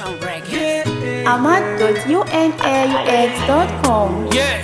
Town Records. ahmad.unaux.com Yeah.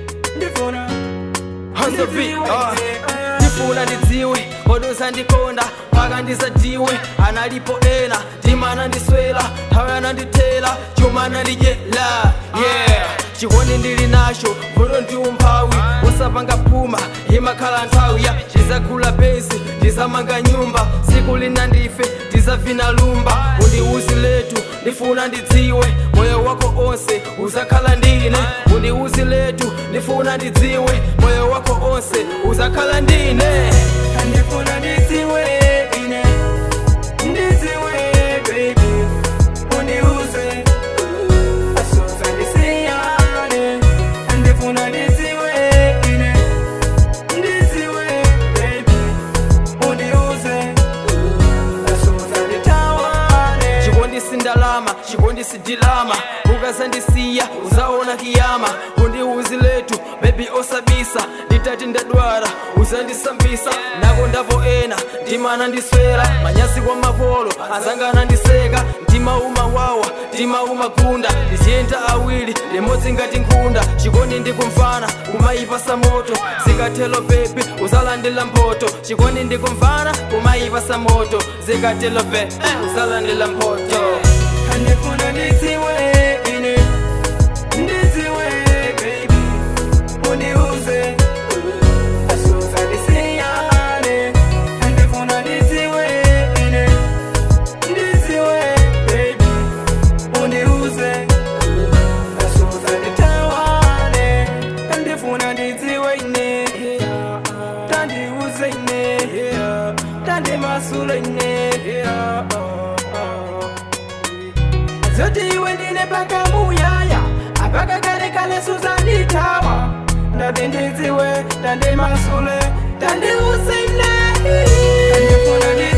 Hands of it, uh. ndifuna ndidziwe kodusa ndikonda mpaka ndisadiwe analipo ena ndimana ndiswela nthawi anandithela chuma anandidyela yeah chikondi ndili nacho vuto ndi umphawi usapanga phuma imakhala nthawi ya ndizagula bezi ndizamanga nyumba siku lina ndife ndizavina lumba undiuzi letu ndifuna ndidziwe moyo wako onse uzakhala ndine undiuzi letu ndifuna ndidziwe moyo wako onse uzakhala ndine Andifuna ndidziwe ine ndidziwe baby undiuze asoza ndisiyane andifuna ndidziwe ine ndidziwe baby undiuze asoza nditawane chikondi sindalama chikondi sidilama ukasandisiya uzaona kiyama undiuzi letu bebi osabisa nditati ndadwala uzandisambisa nako ndavo ena ndimana ndiswera manyasi kwa mapolo azangana ndiseka mtima umawawa mtima umagunda ndiziyenda awiri limodzi ngati nkhunda chikondi ndikumvana kumayipasa moto zikatelo bebi uzalandila mpoto chikondi ndikumvana kumayipasa moto zikatelo be uzalandila mpoto andifuna ndidziwe ine ndidziwe baby undiuze asoza ndisiyane andifuna ndidziwe ine ndidziwe baby undiuze asoza nditawane andifuna ndidziwe ine tandiuze ine tandimasule ine zoti iwe ndine paka muyaya apaka kale kale suzanditawa ndati ndidziwe tandimasule tandiusine andifuna ndi